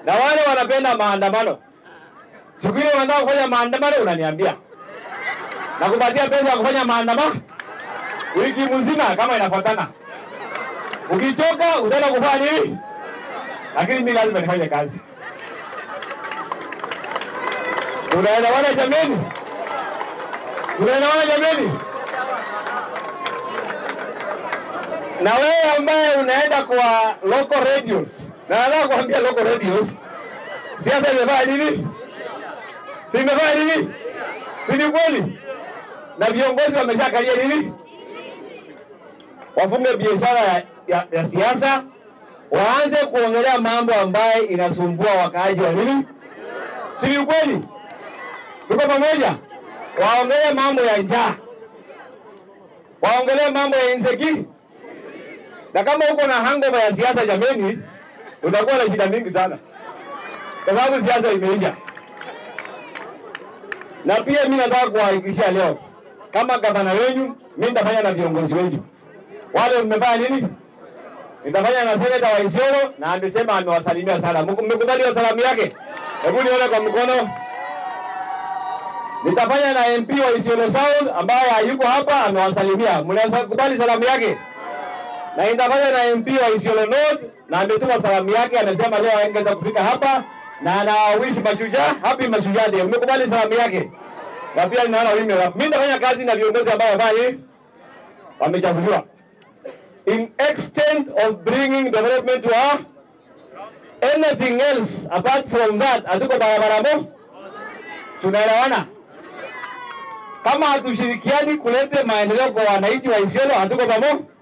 na wale wanapenda maandamano. Siku ile wanataka kufanya maandamano, unaniambia nakupatia pesa ya kufanya maandamano wiki mzima kama inafuatana. Ukichoka utaenda kufanya nini? Lakini mimi lazima nifanye kazi. Tunaelewana jameni? Tunaelewana jameni? Na wewe ambaye unaenda kwa local radios, na nataka kuambia local radios, siasa imefanya nini? Si imefanya nini? Si ni kweli? Na viongozi wameshakalia nini? Wafunge biashara ya, ya, ya siasa, waanze kuongelea mambo ambayo inasumbua wakaaji wa nini? Si ni kweli? Tuko pamoja? Waongelee mambo ya njaa, waongelee mambo ya insecurity. Na kama uko na hangover ya siasa, jameni, utakuwa na shida mingi sana, kwa sababu siasa imeisha. Na pia mimi nataka kuwahakikishia leo, kama gavana wenyu, mimi nitafanya na viongozi wenyu wale mmefanya nini? Nitafanya na seneta wa Isiolo na amesema amewasalimia sana. Mmekubali hiyo salamu yake? Hebu nione kwa mkono. Nitafanya na MP wa Isiolo South ambaye hayuko hapa, amewasalimia. Mnakubali salamu yake? Na nitafanya na MP wa Isiolo North na ametuma salamu yake, amesema leo angeweza kufika hapa na anawishi mashujaa happy mashujaa day. Mmekubali salamu yake? Na pia ninaona mimi mimi nitafanya kazi na viongozi ambao wafanya nini? Wamechaguliwa in extent of bringing development to our anything else apart from that, hatuko barabara mo, tunaelewana. Kama hatushirikiani kulete maendeleo kwa wananchi wa Isiolo, hatuko pamoja.